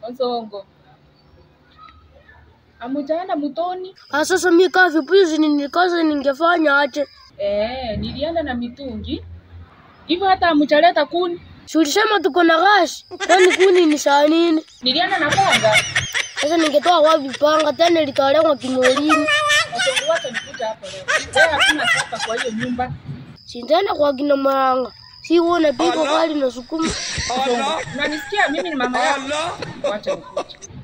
Onsongo. Amujaenda mutoni? Ah, sasa mi kaa vipuzi nikaza ningefanya aje? Eh, nilienda na mitungi. Hivyo hata amuchaleta kuni. Si ulisema tuko na gashi? Kwani kuni ni saa nini? Nilienda na panga. Sasa ningetoa wapi panga tena litolewa kinolini? Onsongo wacha nikuja hapo leo. Leo hakuna sapa kwa hiyo nyumba. Sindana kwa kina Maranga. Si uone piko kali na sukuma. Onsongo, unanisikia mimi ni mama yako. Wacha nikuja.